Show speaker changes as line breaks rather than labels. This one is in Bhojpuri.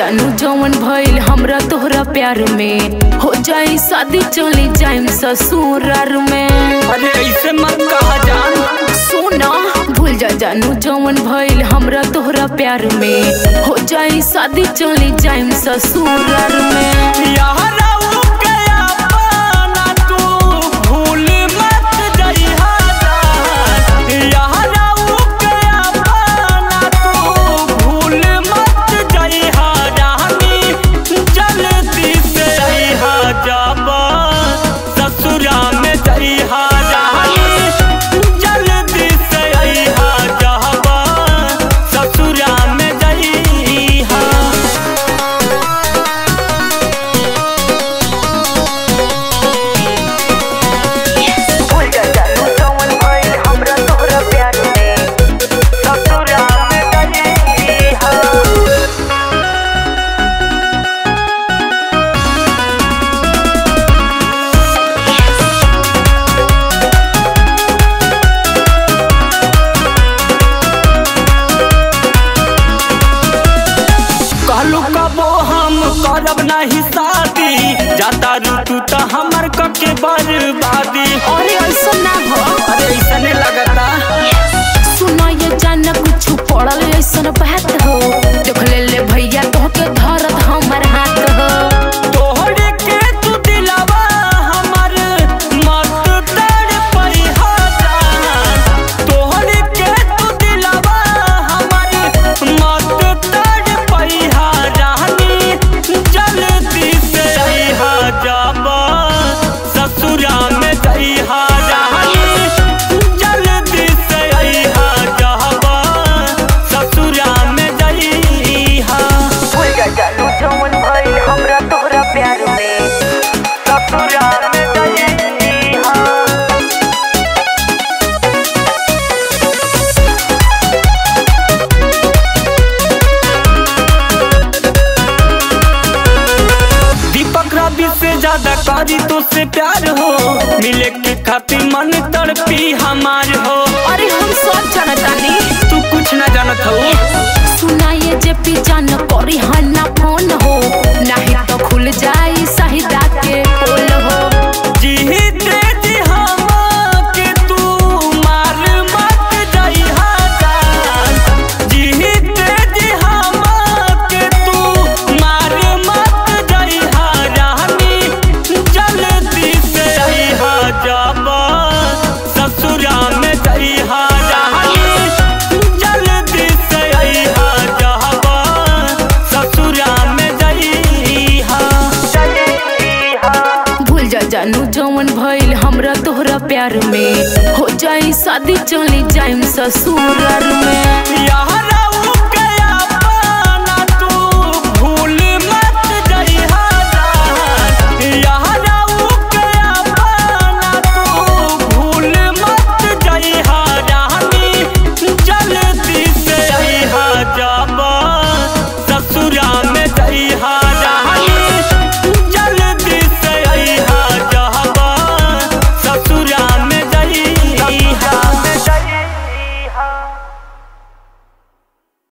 जानू जवन भइल हमरा तोहरा प्यार में हो जाई शादी चली जाइम ससुरार में
अरे ऐसे मत कहा जान
सुना भूल जा जानू जवन भइल हमरा तोहरा प्यार में हो जाई शादी चली जाइम ससुरार में
यारा उ गया पाना तू भूल मत जइहा जान यारा उ गया पाना तू भूल मत जइहा रानी जल्दी से अइहा जाबा ससुरा में जइहा रानी जल्दी से अइहा जाबा ससुरा में जइहा
भूल जा जानू जवन भइल हमरा तोहरा प्यार में ससुरा में जइहा
कहलू कबो हम करब नहीं शादी जाता ऋतु तो हमर कके बर्बादी
अरे ऐसा ना हो
अरे ऐसा नहीं लगता
सुना ये जान कुछ पड़ल ऐसन बात हो देख ले ले भैया तोहके धरत हमर हाथ हो
तोहरे के तू दिलावा हमर मत तड़ पैहा जान तोहरे के तू दिलावा हमर मत तड़ पैहा रानी जल्दी से अइहा जाबा ससुरा में जइहा रानी जल्दी से अइहा जाबा ससुरा में जइहा
भूल जा जानू जवन भइल हमरा तोहरा प्यार में ससुरा में जइहा
दीपक रवि से ज्यादा करी तो से प्यार हो मिले के खातिर मन तड़पी हमार हो
अरे हम सब जानतानी
तू कुछ न जानत हो
सुनाइए जे पी जान करी हन्ना फोन हो नाही तो खुल जाई सहिदा के पोल हो
जीते जी हम के तू मार मत जइहा जान जीते जी हम के तू मार मत जइहा रानी जल्दी से अइहा जाबा ससुरा में जइहा रानी जल्दी से अइहा जाबा ससुरा में जइहा
भूल जा जानू जवन भइल हमरा तोहरा प्यार में हो जाई शादी चली जाइम ससुरार में
यारा